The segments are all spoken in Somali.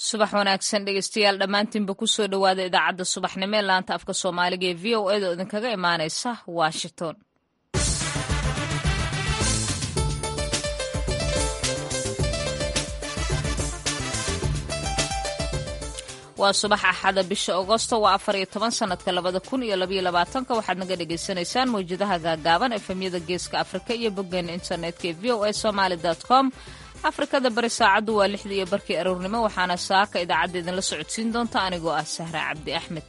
subax wanaagsan dhegeystayaal dhammaantiinba kusoo dhowaada idaacadda subaxnimo ee laanta afka soomaaliga ee v o eda oo idinkaga imaaneysa washington waa subax axada bisha agosto waa afar iyo toban sanadka labada kun iyo labaiyo labaatanka waxaad naga dhagaysanaysaan mawjadaha gaagaaban efemyada geeska afrika iyo boggeena internetka ee v o a somaali com afrikada bari saacaddu waa lixda iyo barkii aroornimo waxaana saaka idaacadda idinla socodsiin doonta anigoo ah sahra cabdi axmed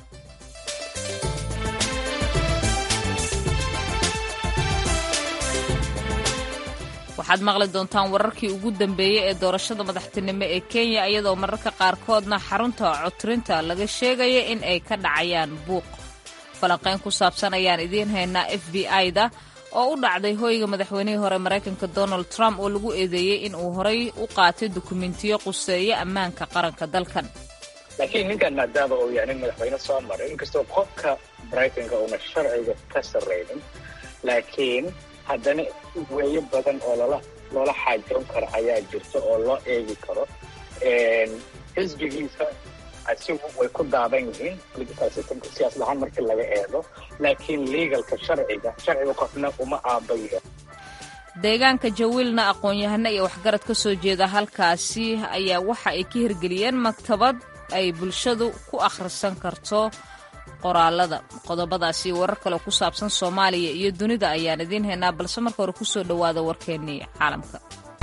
waxaad maqli doontaan wararkii ugu dambeeyey ee doorashada madaxtinimo ee kenya iyadoo mararka qaarkoodna xarunta codtirinta laga sheegaya in ay ka dhacayaan buuq falanqayn ku saabsan ayaan idiin haynaa f b i-da oo u dhacday hoyga madaxweynihii hore maraykanka donald trump oo lagu eedeeyey in uu horay u qaatay dukumentiyo quseeya ammaanka qaranka dalkan laakiin ninkan maadaama uu yahay nin madaxweyne soo maray inkastoo qofka maraykanka uuna sharciga ka sarraynin laakiin haddana weeyo badan oo loola loola xaajoon karo ayaa jirta oo loo eegi karo xisbigiisa asigu way ku daadan yihiin siyaasad ahaan markii laga eego laakiin legalka sharciga sharciga qofna uma aabayo deegaanka jawiilna aqoon-yahano iyo waxgarad ka soo jeeda halkaasi ayaa waxa ay ka hirgeliyeen maktabad ay bulshadu ku akhrisan karto qoraalada qodobadaasi warar kale ku saabsan soomaaliya iyo dunida ayaan idiin haynaa balse marka hore kusoo dhowaada warkeennii caalamka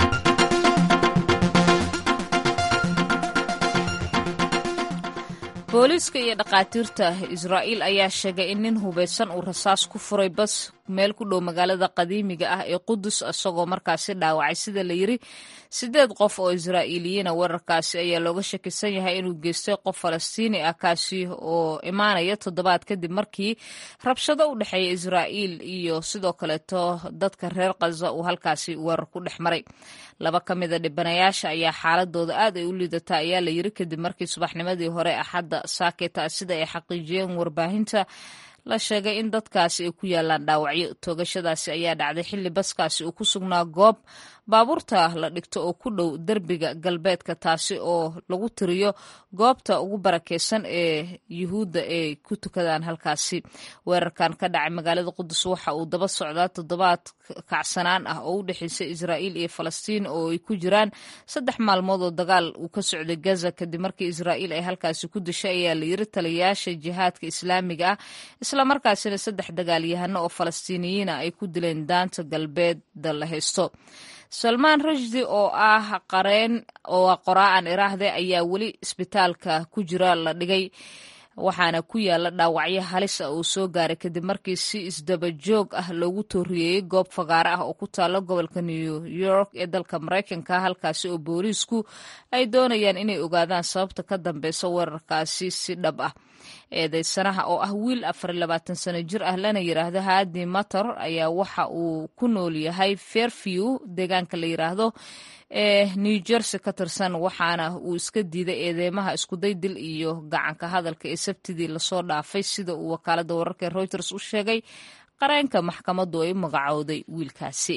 booliiska iyo dhakhaatiirta israa'iil ayaa sheegay in nin hubaysan uu rasaas ku furay bas meel ku dhow magaalada qadiimiga ah ee qudus isagoo markaasi dhaawacay sida la yiri siddeed qof oo israa'iiliyiina weerarkaasi ayaa looga shakisan yahay inuu geystay qof falastiini ah kaasi oo imaanaya toddobaad kadib markii rabshado u dhexeeya israa'iil iyo sidoo kaleeto dadka reer khaza uu halkaasi weerar ku dhex maray laba ka mida dhibanayaasha ayaa xaaladooda aad ay u liidataa ayaa la yiri kadib markii subaxnimadii hore axadda saaketa sida ay xaqiijiyeen warbaahinta la sheegay in dadkaasi ay ku yaalaan dhaawacyo toogashadaasi ayaa dhacday xilli baskaasi uu ku sugnaa goob baabuurta la dhigto oo ku dhow derbiga galbeedka taasi oo lagu tiriyo goobta ugu barakeysan ee yuhuudda ay ku tukadaan halkaasi weerarkan ka dhacay magaalada qudus waxa uu daba socdaa toddobaad kacsanaan ah oo u dhexeysa israa'iil iyo falastiin oo ay ku jiraan saddex maalmood oo dagaal uu ka socday gaza kadib markii israa'iil ay halkaasi ku dishay ayaa la yiri taliyayaasha jihaadka islaamiga ah islamarkaasina saddex dagaalyahano oo falastiiniyiina ay ku dileen daanta galbeedda la haysto salmaan rashdi oo ah qareen oo qoraa'an iraahde ayaa weli isbitaalka ku jira la dhigay waxaana ku yaala dhaawacyo halis ah uu soo gaaray kadib markii si isdaba joog ah loogu tooriyeeyey goob fagaare ah oo ku taalo gobolka new york ee dalka maraykanka halkaasi oo booliisku ay doonayaan inay ogaadaan sababta ka dambeysa weerarkaasi si dhab ah eedeysanaha oo ah wiil afar iyo labaatan sano jir ah lana yiraahdo haadi mator ayaa waxa uu ku nool yahay fairview deegaanka la yiraahdo ee new jersey ka tirsan waxaana uu iska diiday eedeymaha iskuday dil iyo gacanka hadalka ee sabtidii lasoo dhaafay sida uu wakaalada wararka ee reuters u sheegay qareenka maxkamaddu ay u magacowday wiilkaasi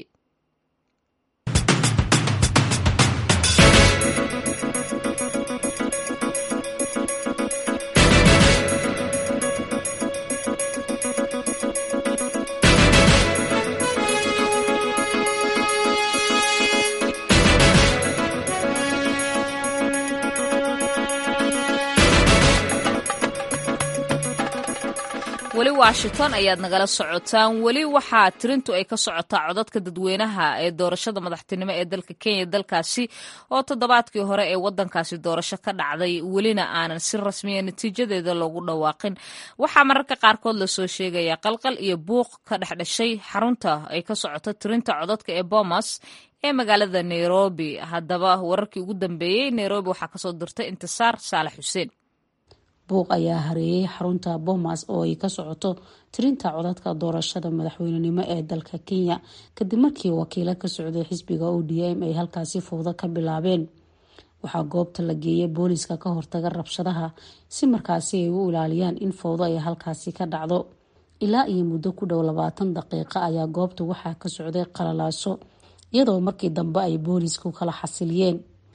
weli washington ayaad nagala socotaan weli waxaa tirintu ay ka socotaa codadka dadweynaha ee doorashada madaxtinimo ee dalka kenya dalkaasi oo toddobaadkii hore ee wadankaasi doorasho ka dhacday welina aanan si rasmiya natiijadeeda loogu dhawaaqin waxaa mararka qaarkood lasoo sheegaya qalqal iyo buuq ka dhexdhashay xarunta ay ka socoto tirinta codadka ee bomas ee magaalada nairobi haddaba wararkii ugu dambeeyey nairobi waxaa kasoo dirtay intisaar saalax xuseen buuq ayaa hareeyay xarunta bomas oo ay ka socoto tirinta codadka doorashada madaxweynenimo ee dalka kenya kadib markii wakiilo ka socday xisbiga o d m ay halkaasi fowdo ka bilaabeen waxaa goobta la geeyay booliiska ka hortaga rabshadaha si markaasi ay u ilaaliyaan in fowdo ay halkaasi ka dhacdo ilaa iyo muddo ku dhow labaatan daqiiqo ayaa goobta waxaa ka socday qalalaaso iyadoo markii dambe ay boolisku kala xasiliyeen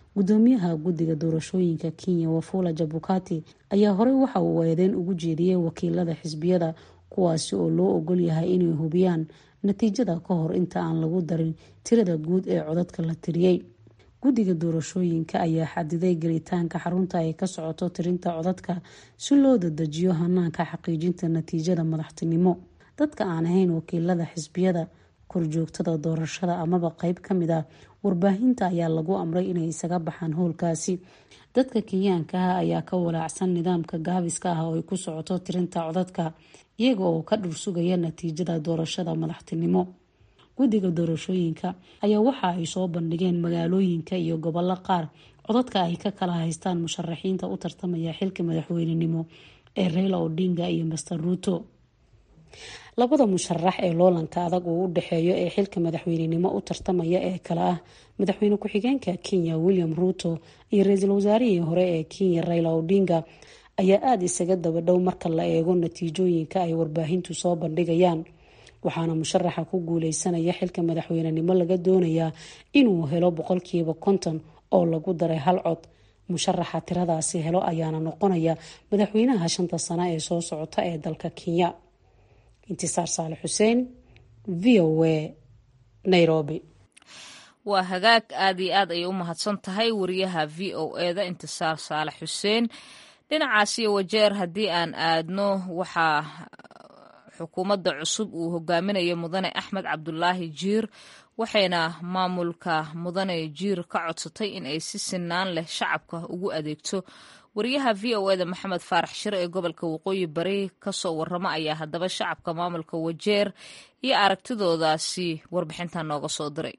gudoomiyaha guddiga doorashooyinka kenya wafula jabukati ayaa horey waxa uu eedeyn ugu jeediyey wakiilada xisbiyada kuwaasi oo loo ogol yahay inay hubiyaan natiijada ka hor inta aan lagu darin tirada guud ee codadka la tiriyey guddiga doorashooyinka ayaa xadiday gelitaanka xarunta ay ka socoto tirinta codadka si loo dadejiyo hanaanka xaqiijinta natiijada madaxtinimo dadka aan ahayn wakiilada xisbiyada korjoogtada doorashada amaba qeyb kamid ah warbaahinta ayaa lagu amray inay isaga baxaan howlkaasi dadka kenyaanka ah ayaa ka walaacsan nidaamka gaabiska ah oo ay ku socoto tirinta codadka iyaga oo ka dhursugaya natiijada doorashada madaxtinimo guddiga doorashooyinka ayaa waxa ay soo bandhigeen magaalooyinka iyo gobollo qaar codadka ay ka kala haystaan musharaxiinta u tartamaya xilka madaxweynenimo ee reyla odinga iyo master ruuto labada musharax ee loolanka adag uu u dhexeeyo ee xilka madaxweynenimo u tartamaya ee kale ah madaxweyne ku-xigeenka kenya william ruuto iyo ra-iisul wasaarihii hore ee kenya reyla odinga ayaa aada isaga daba dhow marka la eego natiijooyinka ay warbaahintu soo bandhigayaan waxaana musharaxa ku guuleysanaya xilka madaxweynenimo laga doonayaa inuu helo boqolkiiba konton oo lagu daray hal cod musharaxa tiradaasi helo ayaana noqonaya madaxweynaha shanta sano ee soo socota ee dalka kenya intisaar saale xuseen v o a nairobi waa hagaag aad iyo aad ayay u mahadsan tahay wariyaha v o eda intisaar saale xuseen dhinacaasiyo wajeer haddii aan aadno waxaa xukuumadda cusub uu hogaaminayo mudane axmed cabdulaahi jiir waxayna maamulka mudane jiir ka codsatay in ay si sinaan leh shacabka ugu adeegto wariyaha v o eda maxamed faarax shir ee gobolka waqooyi bari kasoo waramo ayaa haddaba shacabka maamulka wajeer iyo aragtidoodaasi warbixintan nooga soo diray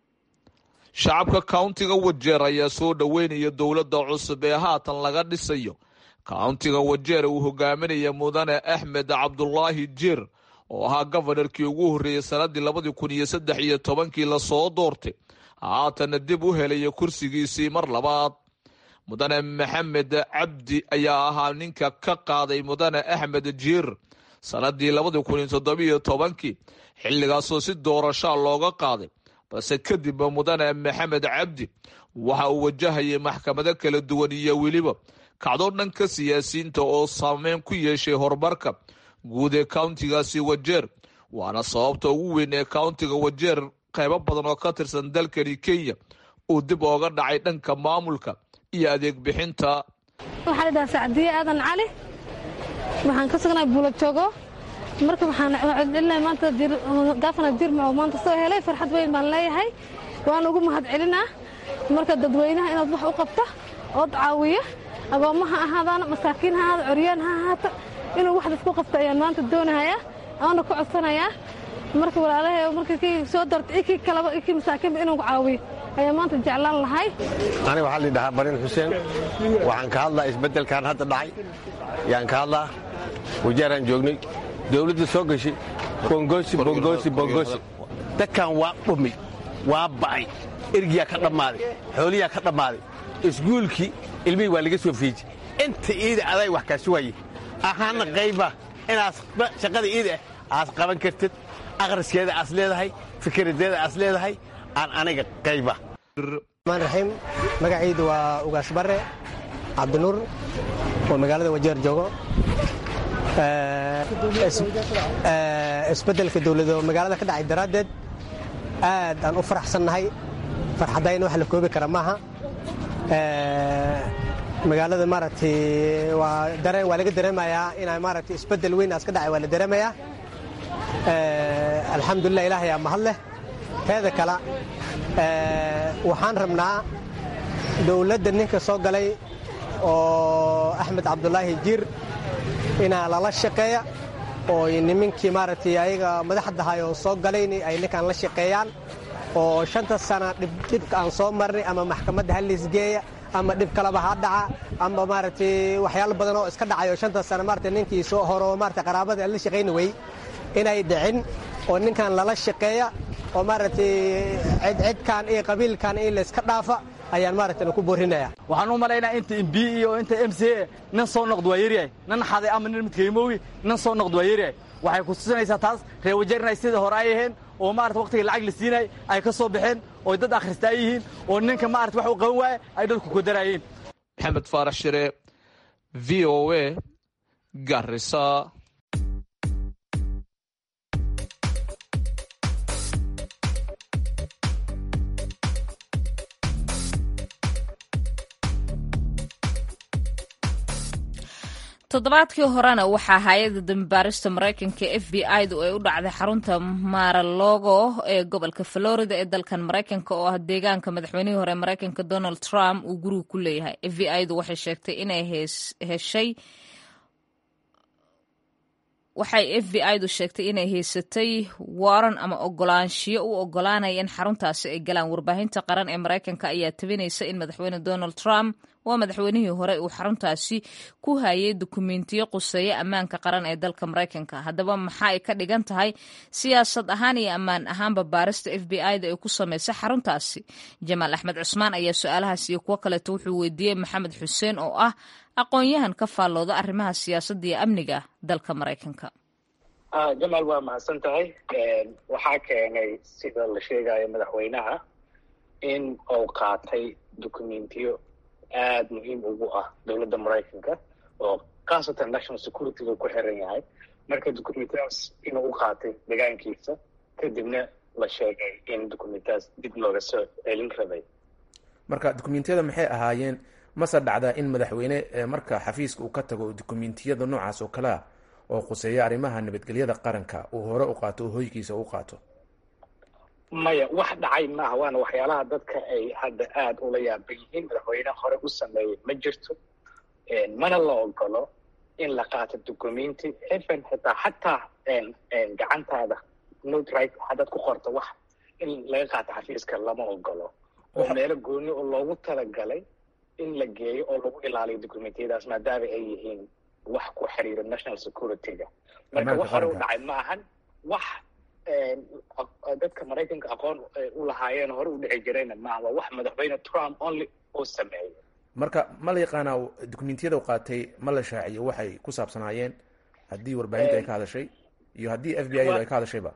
shacabka kauntiga wajeer ayaa soo dhoweynaya dowladda cusub ee haatan laga dhisayo kauntiga wajeer uu hogaaminaya mudane axmed cabdulaahi jiir oo ahaa gofanarkii ugu horreeyey sannaddii labadii kun iyo saddex iyo tobankii lasoo doortay haatanna dib u helaya kursigiisii mar labaad mudane maxamed cabdi ayaa ahaa ninka ka qaaday mudane axmed jiir sannaddii labadii kun iyo toddobiyo tobankii xilligaasoo si doorashaa looga qaaday balse kadibba mudane maxamed cabdi waxa uu wajahayay maxkamado kala duwan iyo weliba kacdo dhanka siyaasiyiinta oo saameyn ku yeeshay horumarka guud ee kauntigaasi wajeer waana sababta ugu weyn ee kauntiga wajeer qaybo badan oo ka tirsan dalkani kenya uu dib ooga dhacay dhanka maamulka iyo adeeg bixinta waxaa ladhahaa sacdiye aadan cali waxaan ka sugnay buulajoogo marka waxaan maanta gaafana jirma oo maanta soo helay farxad weyn baan leeyahay waan ugu mahad celinaa marka dadweynaha inaad wax u qabto ood caawiyo agoommaha ahaadaan masaakiin ha ahaada coryaan ha ahaata inuu wax dadku qabto ayaan maanta doonahayaa aana ku codsanayaa marka walaalahay marka kii soo doortay kii kaleba kii masaakiinba inuu caawiyo ayaa maanta jeclaan lahay aniga waxaa lidhahaa barin xuseen waxaan ka hadlaa isbeddelkan hadda dhacay yaan ka hadlaa wajaaraan joognay dawladda soo gashay bongosi bongosi bongosi dadkan waa dhumi waa ba'ay ergiyaa ka dhammaaday xooliyaa ka dhammaaday iskuulkii ilmihii waa laga soo fiiji inta iida aday wax kaa sugaye ahaana qayba inaas shaqada iida ah aas qaban kartid akhriskeeda aas leedahay fikradeeda aas leedahay aan aniga qayba maan raxiim magacaydu waa ugaas barre cabdinuur oo magaalada wajeer joogo isbeddelka dawlado magaalada ka dhacay daraaddeed aad aan u faraxsannahay farxaddayna wax la koobi kara maaha magaalada maaragtay waa dareen waa laga dareemayaa inaa maaragtay isbeddel weyn aas ka dhacay waa la dareemayaa alxamdulillah ilaahay aa mahad leh teeda kale waxaan rabnaa dowladda ninka soo galay oo axmed cabdulaahi jiir inaa lala shaqeeya oo nimankii maaragtay ayaga madaxdahay oo soo galayn ay ninkaan la shaqeeyaan oo shanta sana dhibka aan soo marnay ama maxkamadda haliisgeeya ama dhib kaleba ha dhaca ama maaragtay waxyaalo badan oo iska dhacay oo shanta sana maaragtay ninkii soo horo maaragtay qaraabada aan la shaqayni wey inay dhicin oo ninkan lala shaqeeya oo maaragtay cidcidkan iyo qabiilkan iyo layska dhaafa ayaan maaragtay ku boorinaya waxaan u malaynaa inta mb iyo inta m c a nin soo noqd waa yaryahay nin xaday ama nin midkaymoogi nin soo noqd waa yaryahay waxay ku tusinaysaa taas reer wajeer inay sidai hore ay aheen oo maarata waqtigii lacag la siinay ay ka soo baxeen oo dad akhristaa yihiin oo ninka maarata wax u qaban waaye ay dadku kodaraayeen maxamed faarax shire v o a garisa toddobaadkii horena waxaa hay-adda dambibaarista maraykanka f b i du ay u dhacday xarunta maralogo ee gobolka florida ee dalkan maraykanka oo ah deegaanka madaxweynihii hore maraykanka donald trump uu guriga ku leeyahay f b i du waxay sheegtay inay heshay waxay f b i du sheegtay inay haysatay waran ama ogolaanshiyo u ogolaanaya in xaruntaasi ay galaan warbaahinta qaran ee maraykanka ayaa tabinaysa in madaxweyne donald trump waa madaxweynihii hore uu xaruntaasi ku hayay dukumentiyo quseeya ammaanka qaran ee dalka maraykanka haddaba maxaa ay ka dhigan tahay siyaasad ahaan iyo ammaan ahaanba baarista f b i da ay ku samaysay xaruntaasi jamaal axmed cusmaan ayaa su-aalahaas iyo kuwo kaleeto wuxuu weydiiyey maxamed xuseen oo ah aqoon-yahan ka faallooda arrimaha siyaasadda iyo amniga dalka maraykanka jamaal waa mahadsan tahay waxaa keenay sida la sheegayo madaxweynaha in uu qaatay dukumentiyo aada muhiim ugu ah dowladda maraykanka oo khaasatan national securityga ku xiran yahay marka dukumentiyadaas inuu u qaatay degaankiisa kadibna la sheegay in dukumentiyadaas dib looga soo celin rabay marka dukumentiyada maxay ahaayeen mase dhacdaa in madaxweyne marka xafiiska uu ka tago dukumentiyada noocaas oo kale ah oo khuseeya arrimaha nabadgelyada qaranka uu hore u qaato oo hoygiisa u qaato maya wax dhacay maaha waana waxyaalaha dadka ay hadda aada ula yaaban yihiin madaxweyne hore u sameeyey ma jirto mana la ogolo in la qaato documenti even xitaa xataa gacantaada notright haddaad ku qorto wax in laga qaato xafiiska lama ogolo oo meelo gooni oo loogu talagalay in la geeyo oo lagu ilaaliyo documentiyadaas maadaama ay yihiin wax ku xiriira national security-ga marka wax hore u dhacay ma ahan wax dadka maraykanka aqoon u lahaayeen hore u dhici jirayna maaha waa wax madaxweyne trump only uu sameeyey marka ma la yaqaanaa dukumentiyada u qaatay ma la shaaciyo waxay ku saabsanaayeen haddii warbaahinta ay ka hadashay iyo haddii f b i ay ka hadashayba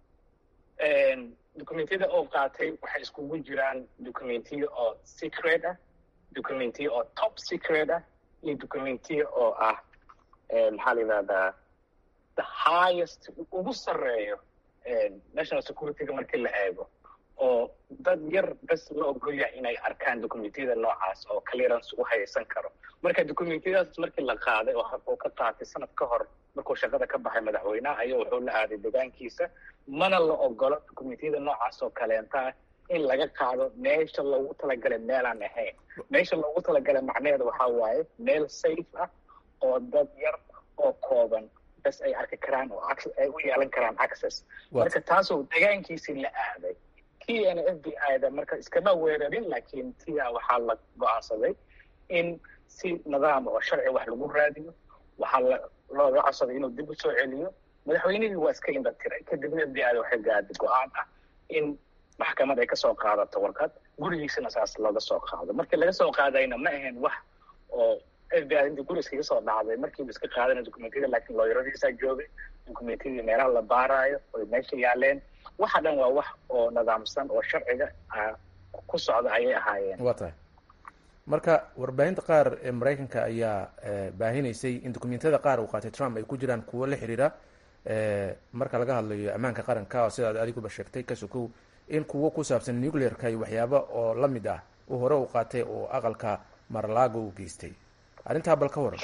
documentiyada oo qaatay waxay iskugu jiraan documentiya oo secret ah documentiya oo top secret ah iyo documentiya oo ah maxaa la yidhahdaa the highest ugu sarreeyo national security-ga markii la eego oo dad yar bes la ogol yahay inay arkaan documentiyada noocaas oo clearance u haysan karo marka documentiyadaas markii la qaaday oo uu ka qaatay sanad ka hor markuu shaqada ka baxay madaxweynaha ayaa wuxuu la aaday degaankiisa mana la ogolo documentiyada noocaas oo kaleentaa in laga qaado meesha loogu talagalay meelaan ahayn meesha loogu talagalay macnaheeda waxaa waaye meel safe ah oo dad yar oo kooban bes ay arki karaan oo ay u yeelan karaan access marka taasoo degaankiisii la aaday kiana f b i da marka iskama weerarin laakiin tia waxaa la go-aansaday in si nidaam oo sharci wax lagu raadiyo waxaa la looga codsaday inuu dib u soo celiyo madaxweynihii waa iska indha tiray kadibna f b i da waxay gaaday go-aan ah in maxkamad ay kasoo qaadato warqad gurigiisana saas looga soo qaado markii laga soo qaadayna ma ahayn wax oo f b i intii guri iskaga soo dhacday markiiba iska qaadana documentiyada laakiin looyaradiisaa joogay documentiyadii meelaha la baaraayo oy meesha yaaleen waxa dhan waa wax oo nidaamsan oo sharciga ku socda ayay ahaayeen waa tahay marka warbaahinta qaar ee maraykanka ayaa baahinaysay in dokumentiyada qaar uu qaatay trump ay ku jiraan kuwo la xiriira marka laga hadlayo ammaanka qaranka oo sidaad adiguba sheegtay ka sokow in kuwo ku saabsan nuclearka iyo waxyaaba oo la mid ah uu hore u qaatay oo aqalka marlaago u geystay arrintaa bal ka waran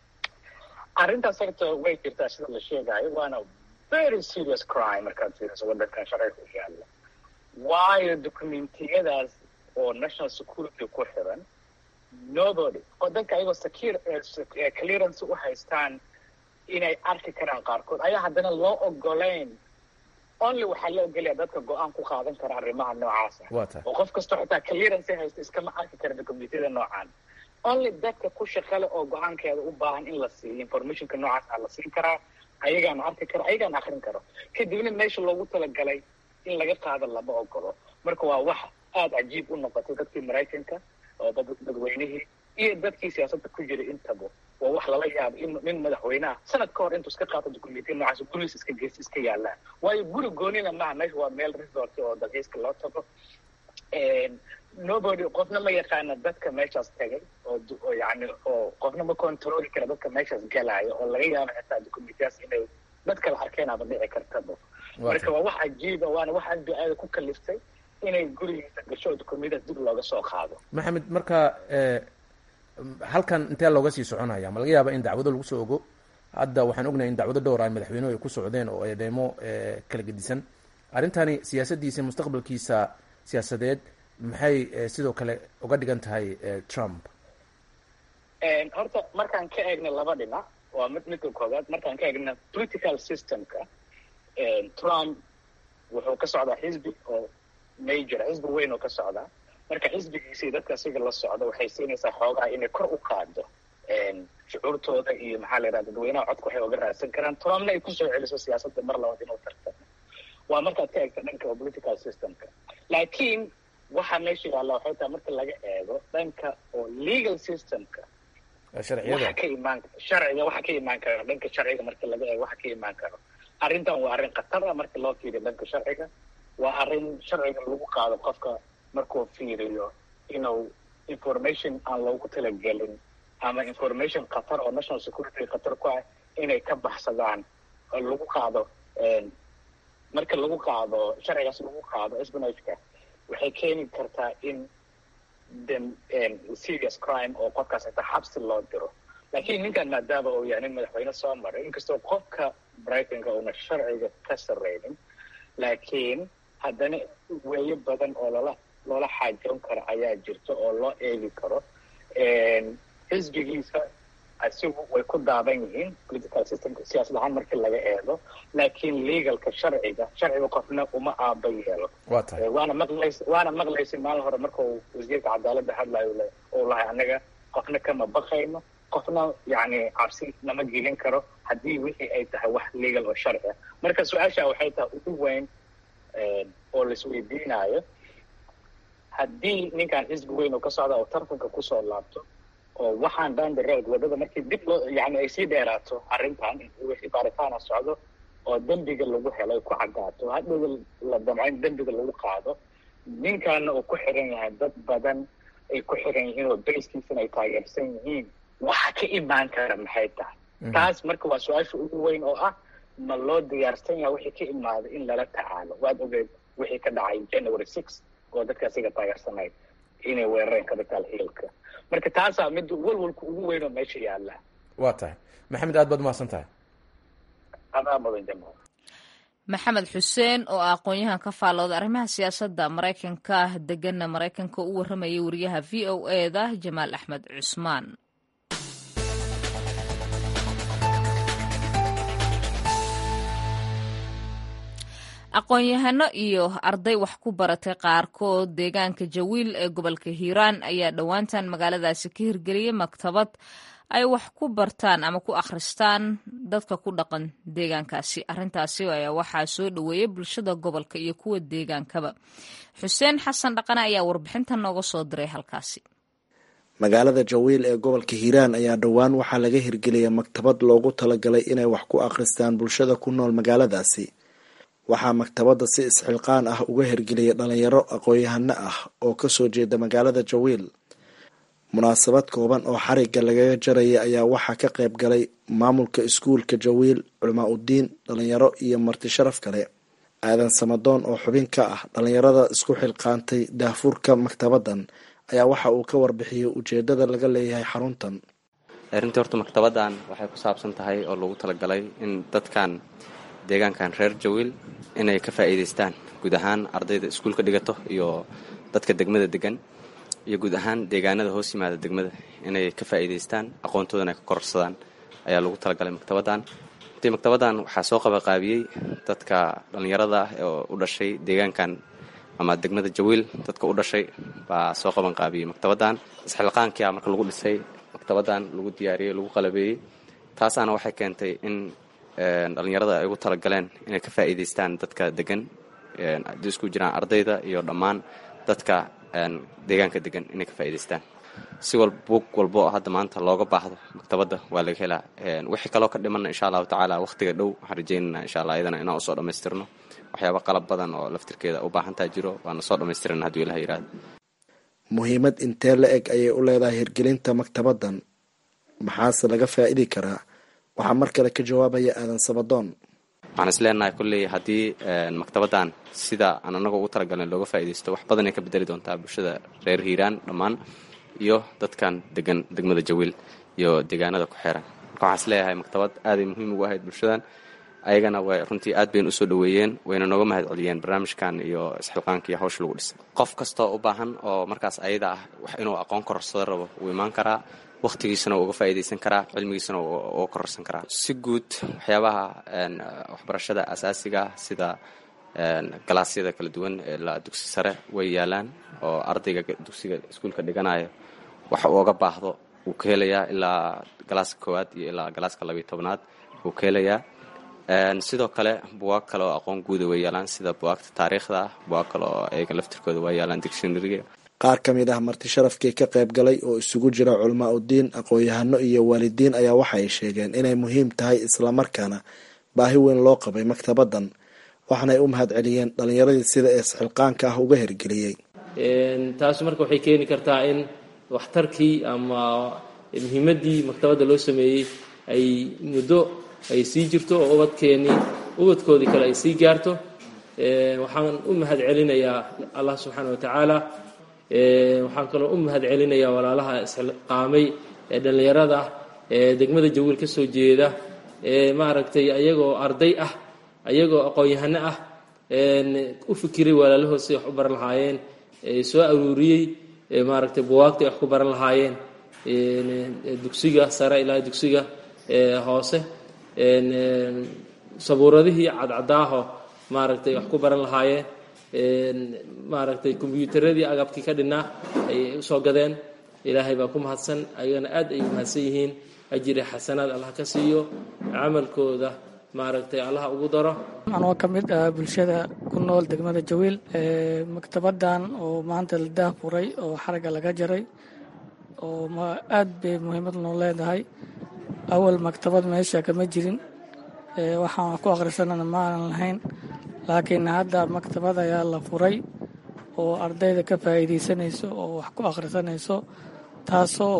arrintaas horta way jirtaa sida la sheegayo waana very serious crime markaad fiiriso waddankan sharciga ku yaalla waayo documentiyadaas oo national security ku xiran nobody oo dadka ayagoo secure clearance u haystaan inay arki karaan qaarkood ayaa haddana loo ogolayn only waxaa la ogolaya dadka go-aan ku qaadan kara arrimaha noocaasa waa tahay oo qof kastoo xitaa clearance haysta iskama arki kara documentiyada noocaan only dadka ku shaqale oo go-aankeeda u baahan in la siiyo informationka noocaas a la siin karaa ayagaana arki karo ayagaana akrin karo kadibna meesha loogu talagalay in laga qaado lama ogolo marka waa wax aada cajiib u noqotay dadkii maraykanka oo dadweynihii iyo dadkii siyaasadda ku jiray intaba waa wax lala yaabo in nin madaxweyneha sanad ka hor intuu iska qaato documentya noocaas gurigiis iska geysta iska yaallaan waayo guri goonina maaha meesha waa meel resort oo dalxiiska loo tago nobody qofna ma yaqaana dadka meeshaas tagay oo yani oo qofna ma controli kara dadka meeshaas galaayo oo laga yaabo xitaa documentyaas inay dad kala arkeenaba dhici kartaba marka waa wax cajiiba waana wax aad bi-aada ku kaliftay inay gurigiisa gasho oo documentyaas dib looga soo qaado maxamed marka halkan intee looga sii soconaya ma laga yaaba in dacwado lagu soo ogo hadda waxaan ognahay in dacwado dhowr ay madaxweynuhu ay ku socdeen oo eedeemo kala gedisan arrintani siyaasaddiisa mustaqbalkiisa siyaasadeed maxay sidoo kale uga dhigan tahay trump horta markaan ka eegna laba dhinac waa mid midka koowaad markaan ka eegna political systemka trump wuxuu ka socdaa xisbi oo major xisbi weyn oo ka socdaa marka xisbigiisii dadka asiga la socda waxay siinaysaa xoogaa inay kor u qaado shucuurtooda iyo maxaa la yidhaha dadweynaha codka waxay oga raadsan karaan trumpna ay kusoo celiso siyaasadda mar labaad inuu tartamo waa markaad ka eegta dhanka oo political systemka laakiin waxaa meesha yaalla waxay tahay marka laga eego dhanka oo legal systemka waxa ka imaan sharciga waxa ka imaan karo dhanka sharciga marka laga eego waxa ka imaan karo arrintan waa arrin khatar ah marka loo fiiriyo dhanka sharciga waa arrin sharciga lagu qaado qofka markuu fiiriyo inuu information aan loogu talagelin ama information khatar oo national security khatar ku ah inay ka baxsadaan oo lagu qaado marka lagu qaado sharcigaas lagu qaado espionageka waxay keeni kartaa in dem serious crime oo qofkaas xitaa xabsi loo diro laakiin ninkan maadaama uu yahay nin madaxweyne soo maray inkastoo qofka brightonka uuna sharciga ka sarreynin laakiin haddana weeyo badan oo loola loola xaajoon karo ayaa jirta oo loo eegi karo xisbigiisa asigu way ku daaban yihiin political systemka siyaasad ahaan markii laga eego laakiin legalka sharciga sharciga qofna uma aaba yeelo waana maqlays waana maqlaysay maalin hore marka uu wasiirka cadaaladda hadlayo uu lahay annaga qofna kama baqayno qofna yani cabsi nama gelin karo haddii wixii ay tahay wax legal oo sharci ah marka su-aasha waxay tahay ugu weyn oo laisweydiinayo haddii ninkan xisbi weyn oo ka socda oo tartanka kusoo laabto oo waxaan down the road waddada markii dib loo yani ay sii dheeraato arrintan wixii baaritaana socdo oo dembiga lagu helo ay ku caddaato hadhowda la damco in dembiga lagu qaado ninkaana uu ku xiran yahay dad badan ay ku xiran yihiin oo bayskiisana ay taageersan yihiin waxa ka imaan kara maxay tahay taas marka waa su-aasha ugu weyn oo ah ma loo diyaarsan yahay wixii ka imaada in lala tacaalo waad ogeed wixii ka dhacay january six oo dadka asiga taageersanayd inay weerareen capital hillka marka taasaa mid walwalka ugu weyn oo meesha yaalla waa tahay maxamed aad baad umahadsan tahay adaa mudan jamaal maxamed xuseen oo ah aqoon-yahan ka faallooda arrimaha siyaasadda maraykanka degana maraykanka u warramayay wariyaha v o e da jamaal axmed cusmaan aqoon-yahano iyo arday wax ku baratay qaarkood deegaanka jawiil ee gobolka hiiraan ayaa dhowaantan magaaladaasi ka hirgeliyay maktabad ay wax ku bartaan ama ku akhristaan dadka ku dhaqan deegaankaasi arrintaasi ayaa waxaa soo dhoweeyay bulshada gobolka iyo kuwa deegaankaba xuseen xasan dhaqane ayaa warbixintan nooga soo diray halkaasi magaalada jawiil ee gobolka hiiraan ayaa dhowaan waxaa laga hirgeliyay maktabad loogu talagalay inay wax ku akhristaan bulshada ku nool magaaladaasi waxaa maktabadda si isxilqaan ah uga hirgeliyay dhalinyaro aqoon-yahano ah oo kasoo jeeda magaalada jawiil munaasabad kooban oo xarigga lagaga jarayay ayaa waxaa ka qayb galay maamulka iskuulka jawiil culamaa uddiin dhalinyaro iyo marti sharaf kale aadan samadoon oo xubin ka ah dhalinyarada isku xilqaantay daahfurka maktabaddan ayaa waxa uu ka warbixiyey ujeedada laga leeyahay xaruntan runtii horta maktabaddan waxay ku saabsan tahay oo lagu talagalay in dadkan deegaankan reer jawiil inay ka faa'iidaystaan guud ahaan ardayda iskuulka dhigato iyo dadka degmada degan iyo guud ahaan deegaanada hoos yimaada degmada inay ka faa'iidaystaan aqoontoodana ay ka kororsadaan ayaa lagu talagalay maktabaddan runtii maktabaddan waxaa soo qabaqaabiyey dadka dhallinyarada ah oo u dhashay deegaankan ama degmada jawiil dadka u dhashay baa soo qabanqaabiyey maktabaddan isxilqaankia marka lagu dhisay maktabaddan lagu diyaariyey lagu qalabeeyey taasaana waxay keentay in dhallinyarada ay ugu talagaleen inay ka faa'iidaystaan dadka degan haddii isku jiraan ardayda iyo dhammaan dadka deegaanka degan inay ka faa'idaystaan si wal buug walbo oo hadda maanta looga baahdo maktabadda waa laga helaa wixii kaloo ka dhimanna insha allahu tacaala wakhtiga dhow waxaan rajeynana insha allah iyadana inaan usoo dhammaystirno waxyaaba qalab badan oo laftirkeeda u baahantaa jiro waana soo dhammaystirana hadduu ilaha yihahdo muhiimad intee la eg ayay u leedahay hirgelinta maktabaddan maxaase laga faa'idi karaa waxaa mar kale ka jawaabaya aadan sabadoon waxaan is leenahay kolley haddii maktabaddan sida aan anaga ugu talagalnay looga faa'iidaysto wax badan ay ka bedeli doontaa bulshada reer hiiraan dhammaan iyo dadkan degan degmada jawiil iyo deegaanada ku xeeran marka waxaan is leeyahay maktabad aaday muhiim ugu ahayd bulshadan ayagana way runtii aad baynu usoo dhoweeyeen wayna nooga mahad celiyeen barnaamijkan iyo isxilqaanka iyo hawsha lagu dhisay qof kastoo u baahan oo markaas ayada ah wax inuu aqoon kororsado rabo wuu imaan karaa wakhtigiisana wuu uga faa'iidaysan karaa cilmigiisana uga kororsan karaa si guud waxyaabaha waxbarashada asaasiga sida galaasyada kala duwan ee la dugsi sare way yaalaan oo ardayga dugsiga iskuulka dhiganayo wax uu oga baahdo wuu ka helayaa ilaa galaaska koowaad iyo ilaa galaaska labiyo tobnaad wuu ka helayaa sidoo kale buwaag kale oo aqoon guuda way yaalaan sida buwaagta taariikhda ah buwaag kale oo ayaga laftirkooda waa yaalaan dictionaryga qaar ka mid ah marti sharafkii ka qayb galay oo isugu jira culamaa udiin aqoon-yahano iyo waalidiin ayaa waxay sheegeen inay muhiim tahay islamarkaana baahi weyn loo qabay maktabaddan waxaanay u mahad celiyeen dhallinyaradii sida eesxilqaanka ah uga hirgeliyey taasi marka waxay keeni kartaa in waxtarkii ama muhiimaddii maktabadda loo sameeyey ay muddo ay sii jirto oo ubadkeennii ubadkoodii kale ay sii gaarto waxaan u mahad celinayaa allah subxaana wa tacaala waxaan kaloo u mahad celinayaa walaalaha isxilqaamay ee dhallinyarada ah ee degmada jawiil ka soo jeeda ee maaragtay ayagoo arday ah ayagoo aqoon-yahano ah u fikiray walaalahood siday wax u baran lahaayeen soo aruuriyey maaragtay buwaagtay wax ku baran lahaayeen dugsiga sare ilaa dugsiga hoose sabuuradihii cadcadaaho maaragtay wax ku baran lahaayeen maaragtay kombyuutaradii agabkii ka dhinnaa ayay usoo gadeen ilaahay baa ku mahadsan ayagana aad ay mahadsan yihiin ajiri xasanaad allah ka siiyo camalkooda maaragtay allah ugu daro anoo ka mid ah bulshada ku nool degmada jawiil maktabaddan oo maanta la daahfuray oo xaragga laga jaray oo aad bay muhiimad noo leedahay awal maktabad meesha kama jirin waxaan wax ku akhrisanana maanan lahayn laakiin hadda maktabad ayaa la furay oo ardayda ka faa'iidaysanayso oo wax ku akhrisanayso taasoo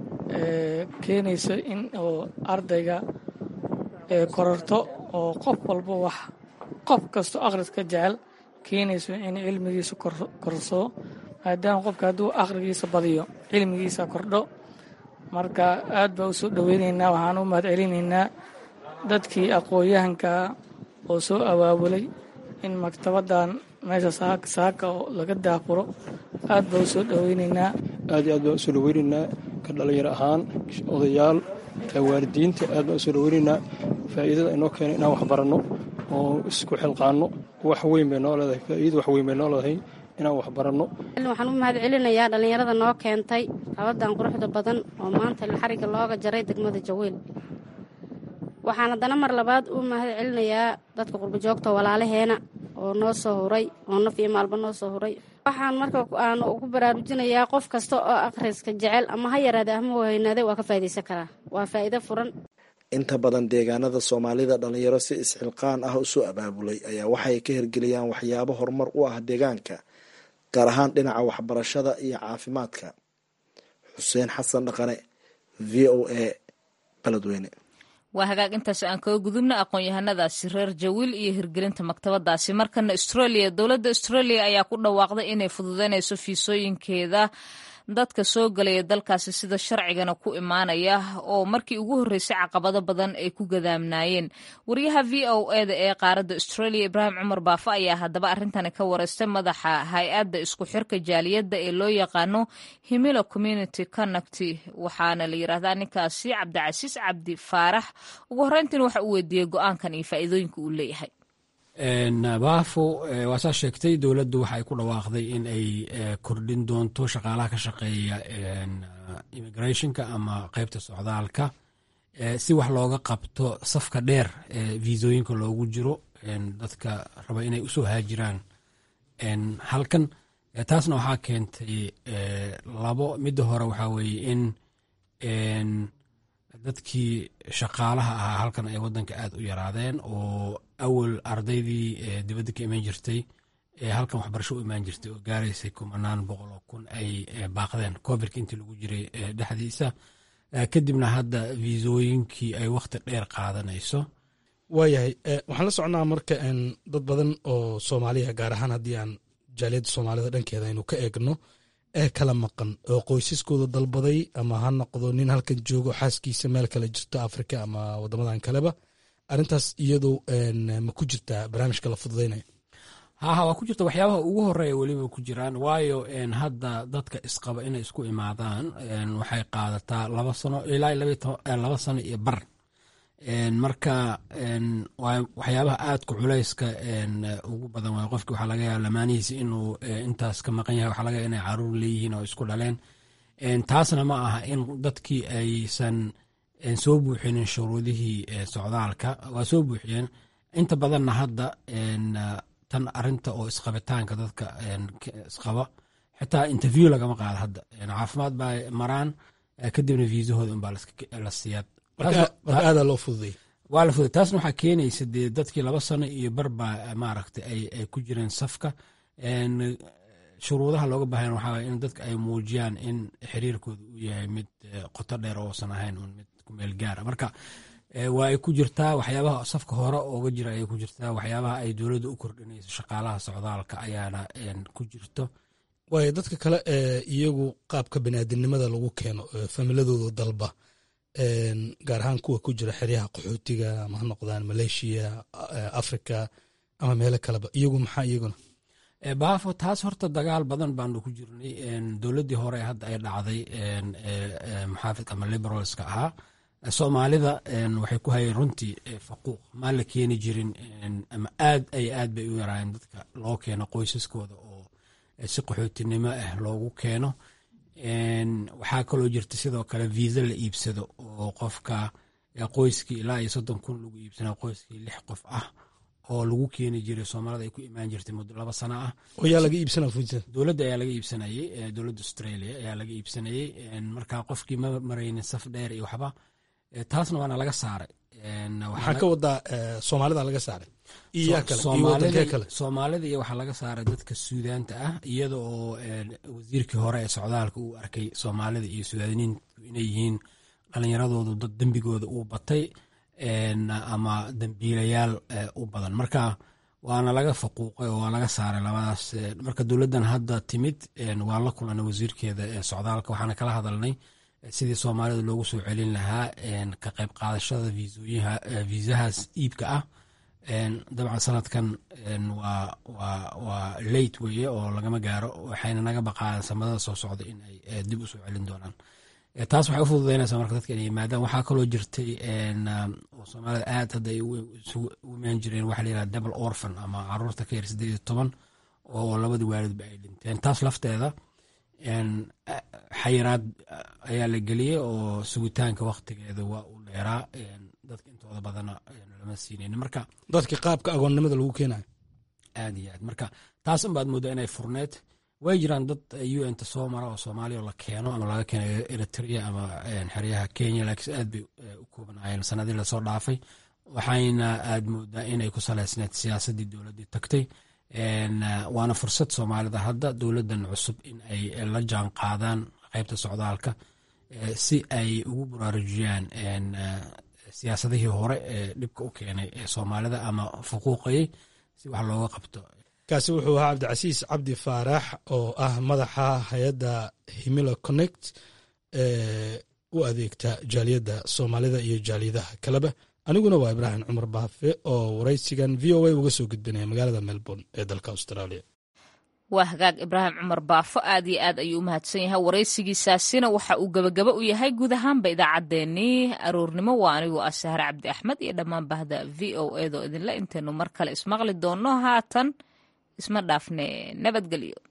keenayso in oo ardayga kororto oo qof walba wax qof kasto akhriska jecel keenayso in cilmigiisa korsoo maadaama qofka hadduu akhrigiisa badiyo cilmigiisa kordho marka aad baa u soo dhoweynaynaa waxaan u mahad celinaynaa dadkii aqoon-yahankaa oo soo abaabulay in maktabaddan meesha saaka oo laga daafuro aad baa u soo dhoweynaynaa aad iyo aad baan usoo dhoweynaynaa ka dhalinyaro ahaan odayaal waalidiinta aad baan usoo dhoweynaynaa faa'iidada inoo keenay inaan wax baranno oo isku xilqaanno wax weyn bay noo leedahay faa'iida wax weyn bay noo leedahay inaan wax baranno waxaan u mahad celinayaa dhallinyarada noo keentay qabaddan quruxda badan oo maanta xarigga looga jaray degmada jawiil waxaan haddana mar labaad u mahad celinayaa dadka qurbajoogta walaalaheena oo noo soo huray oo naf iyo maalba noo soo huray waxaan marka aan ugu baraarujinayaa qof kasta oo akhriska jecel ama ha yaraade ama weynaade waa ka faa'idaysan karaa waa faa'iido furan inta badan deegaanada soomaalida dhalinyaro si isxilqaan ah usoo abaabulay ayaa waxay ka hirgeliyaan waxyaabo horumar u ah deegaanka gaar ahaan dhinaca waxbarashada iyo caafimaadka xuseen xasan dhaqane v o a baledweyne waa hagaag intaas aan kaga gudubna aqoon-yahanadaasi reer jawiil iyo hirgelinta maktabadaasi markana australia dowladda australia ayaa ku dhawaaqday inay fududeynayso fiisooyinkeeda dadka soo galaya dalkaasi sida sharcigana ku imaanaya oo markii ugu horreysay caqabado badan ay ku gadaamnaayeen wariyaha v o eda ee qaaradda australia ibraahim cumar baafa ayaa haddaba arrintani ka wareystay madaxa hay-adda isku xirka jaaliyadda ee loo yaqaano himilo community connect waxaana la yidhaahdaa ninkaasi cabdicasiis cabdi faarax ugu horreyntiin waxa uu weydiiyey go-aankan iyo faa'iidooyinka uu leeyahay baafo waa saa sheegtay dowladdu waxay ku dhawaaqday in ay kordhin doonto shaqaalaha ka shaqeeya immigrationka ama qeybta socdaalka si wax looga qabto safka dheer ee viisooyinka loogu jiro dadka raba inay usoo haajiraan halkan taasna waxaa keentay labo midda hore waxaa weeye in dadkii shaqaalaha ahaa halkan ay wadanka aad u yaraadeen oo awal ardaydii dibadda ka imaan jirtay halkan waxbarasho u imaan jirtay oo gaaraysay kumanaan boqol oo kun ay baaqdeen covidka intii lagu jiray dhexdiisa kadibna hadda viisooyinkii ay wakhti dheer qaadanayso waayahay waxaan la socnaa marka dad badan oo soomaaliya gaar ahaan haddii aan jaaliyadda soomaalida dhankeeda aynu ka eegno ee kala maqan oo qoysaskooda dalbaday ama ha noqdo nin halkan joogo xaaskiisa meel kale jirto afrika ama wadamadan kaleba arintaas iyadu ma ku jirtaa barnaamijka la fududaynaya haha waa ku jirta waxyaabaha ugu horeeya weliba ku jiraan waayo hadda dadka isqaba inay isku imaadaan waxay qaadataa laba sano ilaa laba sano iyo bar marka waxyaabaha aadka culayska ugu badan waay qofki waxaa laga yaaba lamaanihiisi inuu intaas ka maqan yahay waxaa laga yaaba inay caruur leeyihiin oo isku dhaleen taasna ma aha in dadkii aysan soo buuxinin shuruudihii socdaalka waa soo buuxiyeen inta badanna hadda tan arinta oo isqabitaanka dadka isqaba xitaa interview lagama qaado hadda caafimaad baa maraan kadibna viisahooda unbaa la siiyaa aada loo fududay waa la fududay taasna waxaa keenaysa dee dadkii laba sano iyo barbaa maaragtay ay ku jireen safka shuruudaha looga baahan waxaa waye in dadka ay muujiyaan in xiriirkooda uu yahay mid qoto dheer oosan ahayn un mid kumeel gaara marka waa ay ku jirtaa waxyaabaha safka hore ooga jira ayay ku jirtaa waxyaabaha ay dowladda u kordhinayso shaqaalaha socdaalka ayaana ku jirto waayo dadka kale ee iyagu qaabka baniaadamnimada lagu keeno familadooda dalba gaar ahaan kuwa ku jira xeryaha qaxootiga ama ha noqdaan maleeshiya africa ama meelo kaleba iyagu maxaa iyaguna baafo taas horta dagaal badan baanu ku jirnay dowladdii hore hadda ay dhacday muxaafidka ama liberalska ahaa soomaalida waxay ku hayeen runtii faquuq maan la keeni jirin ama aad ay aad bay u yaraayeen dadka loo keeno qoysaskooda oo si qaxootinimo ah loogu keeno waxaa kaloo jirta sidoo kale viisa la iibsado oo qofka qoyskii ilaa iyo soddon kun lagu iibsana qoyskii lix qof ah oo lagu keeni jiray soomaalida ay ku imaan jirtay muddo laba sano ah yaa laga iibsanaa fursad dowladda ayaa laga iibsanayey dowladda australia ayaa laga iibsanayey marka qofkii ma maraynin saf dheer iyo waxba taasna waana laga saaray waxaa ka wadaa soomaalida laga saaray iyo yaa kale iyo wadankee kale soomaalida iyo waxaa laga saaray dadka suudaanta ah iyada oo wasiirkii hore ee socdaalka uu arkay soomaalida iyo suudaaniintu inay yihiin dhalinyaradoodu dad dembigooda uu batay ama dembiilayaal u badan marka waana laga faquuqay oo waa laga saaray labadaas marka dowladdan hadda timid waa la kulanay wasiirkeeda ee socdaalka waxaana kala hadalnay sidii soomaalida loogu soo celin lahaa ka qayb qaadashada viisahaas iibka ah dabcan sanadkan waa late weye oo lagama gaaro waxayna naga baqaan samadada soo socda in ay dib u soo celin doonaan taas waxay u fududaynaysaa marka dadka inay yimaadaan waxaa kaloo jirtay oo soomaalida aad hadda ay u imaan jireen waxa la yihahda double orphan ama caruurta ka yar siddeed iyo toban oo labadii waalidba ay dhinteen taas lafteeda xayiraad ayaa la geliyey oo sugitaanka waktigeeda waa uu dheeraa dadka intooda badana lama siinayn marka dadka qaabka agoonnimada lagu keenayo aad iyo aad marka taas unbaad moodaa inay furneed way jiraan dad u n ta soo mara oo soomaaliya la keeno ama laga keeno eritrea ama xeryaha kenya laakiin aad bay u koobanaayeen sanadii lasoo dhaafay waxayna aad moodaa inay ku saleysneed siyaasaddii dowladdii tagtay waana fursad soomaalida hadda dowladdan cusub in ay la jaan qaadaan qaybta socdaalka si ay ugu baraarujiyaan siyaasadihii hore ee dhibka u keenay ee soomaalida ama fuquuqayay si wax looga qabto kaasi wuxuu ahaa cabdicasiis cabdi faarax oo ah madaxa hay-adda himilo connect ee u adeegta jaaliyadda soomaalida iyo jaaliyadaha kaleba aniguna waa ibraahim cumar baafe oo waraysigan v o a uga soo gudbinaya magaalada melbourne ee dalka australia waa hagaag ibraahim cumar baafo aad iyo aad ayuu u mahadsan yahay waraysigiisaasina waxa uu gebagaba u yahay guud ahaanba idaacaddeenii aroornimo waa anigoo ah sahre cabdi axmed iyo dhammaan bahda v o edo idinla intaynu mar kale ismaqli doonno haatan isma dhaafne nabadgelyo